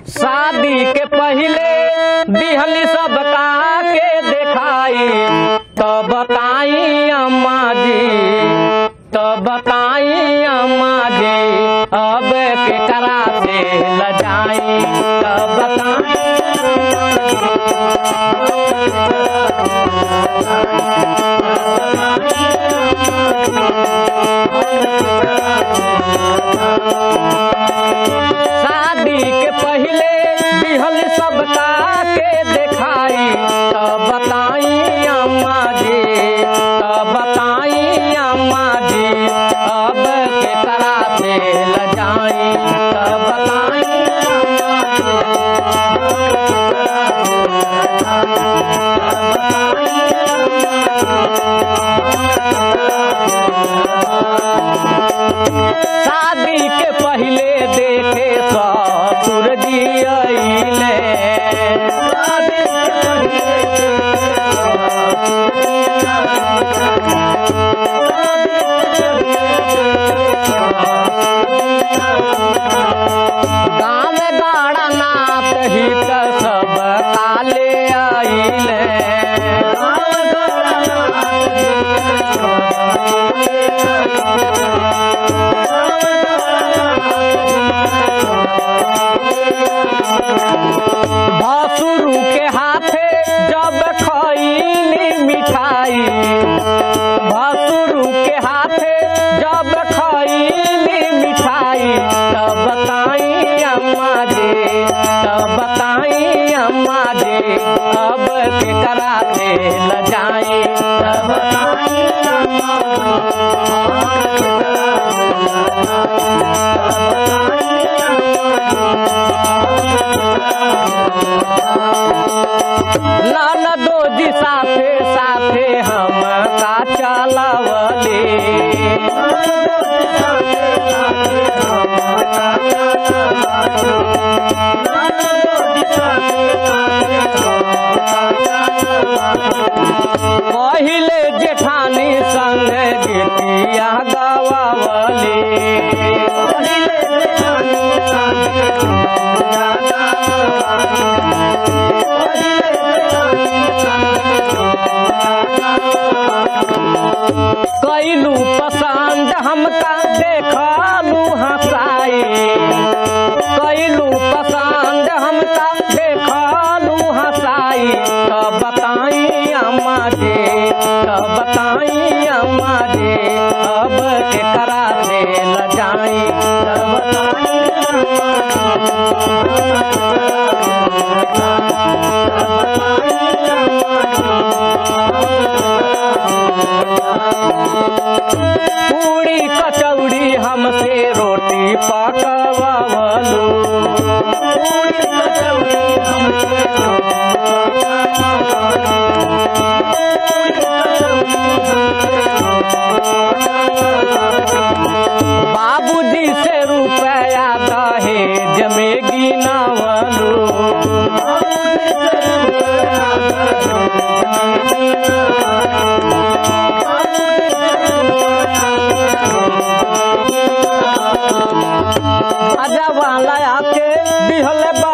शादी के पहले दिहली सबका के देखाई तो बताई अम्मा जी तो बताई अम्मा जी अब के करा से लजाई तो बताई शादी के पहले दिहल सबका के देखाई तो बताई अम्मा जी तो बताई अम्मा जी अब के करा से लजाई तो बताई अम्मा शादी के पहले देखे ससुर जी अइले गाँव गाड़ा नाथ हित सब काले अइले भसुरु के हाथे जब खैली मिठाई भसुरु के हाथे जब खैली मिठाई तब बताई अम्मा जी तब बताई अम्मा जी अब के करा के लजाई तब बताई अम्मा ननदो जी साथे साथे हम का चलवले पहिले जेठानी संग गीतिया गवावली कैलू पसंद हमका देखलू हंसाई कैलू पसंद हमका देखलू हंसाई तब बताई अम्मा जी तब बताई अम्मा जी अब के करा से लजाई तब बताई अम्मा पूरी कचौड़ी हमसे रोटी पकवावलू पूरी कचौड़ी हमसे बाबूजी से रुपया दहेज में गिनावलू अजा वाला आके बिहल बा